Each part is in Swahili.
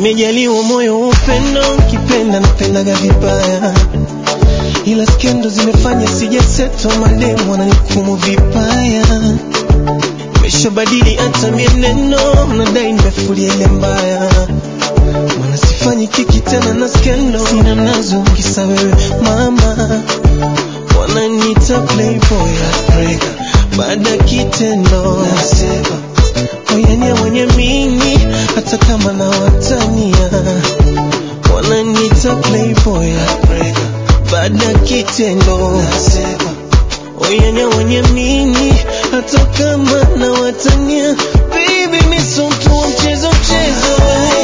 nimejaliwa moyo wa upendo, ukipenda napendaga vibaya, ila skendo zimefanya sijaseto, mademu wananihukumu vibaya. Nimeshabadili hata mienendo, nadai nimefulia ile mbaya, maana sifanyi kiki tena na skendo, sina nazo kisa wewe mama, wananiita playboy heartbreaker, baada ya kitendo nasema oyania wenye mimi hata kama na watania wananiita playboy heartbreaker, baada ya kitendo nasema oyania wenye mimi hata kama na watania baby mi sio mtu wa mchezo mchezo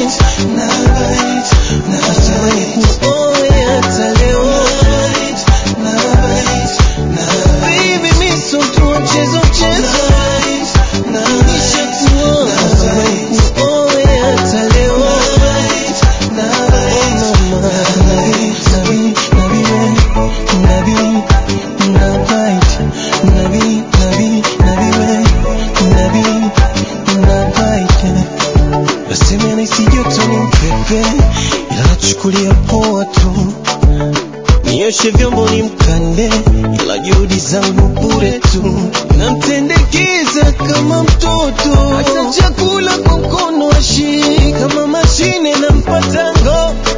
Natamani kuoe hata leo Baby, mi sio mtu wa mchezo mchezo Nishakuoa. Natamani kuoe hata leo Oh, mama. Nabii, nabii, nabii, nabii, nabite. Nabii, nabii, nabii, nabii, nabite. Nasema nahisi joto ni mpepe, ila nachukulia poa tu. Nioshe vyombo ni mkande, ila juhudi zangu bure tu. Namtendekeza kama mtoto, hata chakula kwa mkono ashii, kama mashine nampa tango.